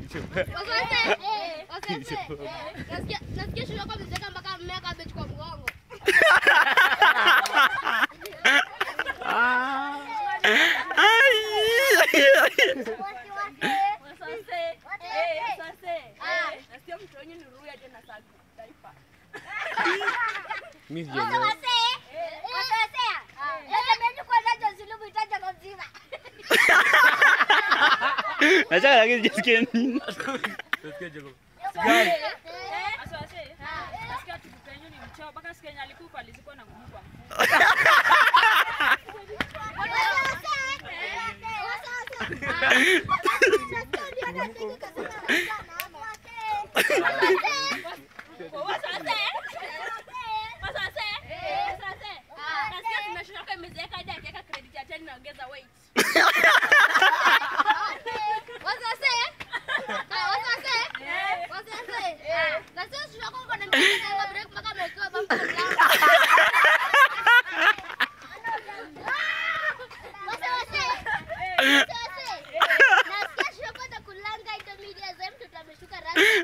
Wasante. Wasante. Nasikia nasikia shule yako mzeka mpaka mmea cabbage kwa mgongo. Mimi sijaelewa. Nataka lakini sijasikia nini. Nasikia Jacob. Wasante. Ah, wasante. Wasante. Nasikia shule yako uko na mzeka kwa break mpaka amewekewa bump kwa mlango. Nasikia shule yako itakulanga intermediate sasa mtoto ameshuka rasmi.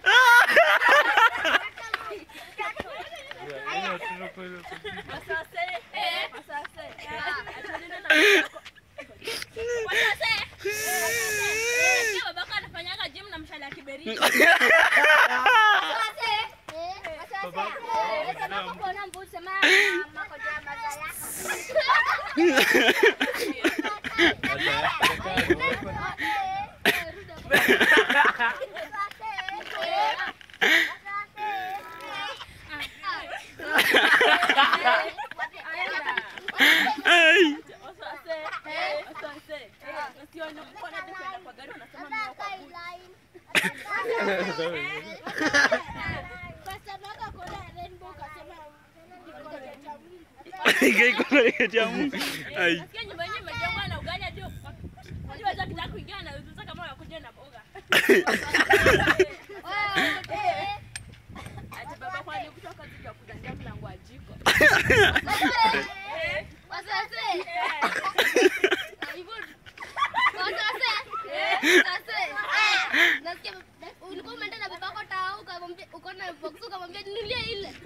Ai. Kai kuna kitu ya Mungu. Ai. Ulikuwa umeenda na babako tao ukamwambia uko na box ukamwambia ninunulie ile.